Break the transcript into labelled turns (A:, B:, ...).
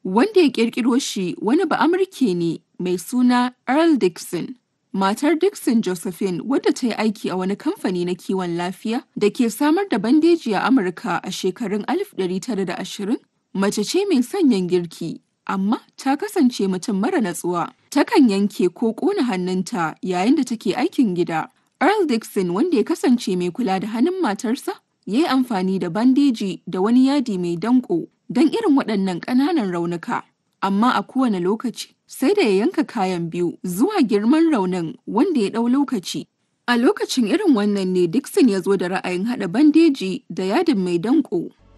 A: Wanda ya ƙirƙiro shi wani Ba'amurke ne mai suna Earl Dixon. Matar Dixon Josephine wadda ta yi aiki a wani kamfani na kiwon lafiya da ke samar da bandeji a Amurka a shekarun 1920, mace ce mai sanyin girki, amma ta kasance mutum mara natsuwa. Takan yanke ko ƙona hannunta yayin da take aikin gida. Earl Dixon wanda ya kasance mai kula da hannun matarsa, ya yi amfani da bandeji da wani yadi mai danƙo don irin waɗannan ƙananan raunuka. Amma a kowane lokaci, sai da ya yanka kayan biyu zuwa girman raunin wanda ya ɗau lokaci. A lokacin irin wannan ne Dixon ya zo da ra'ayin haɗa bandeji da yadin mai danƙo.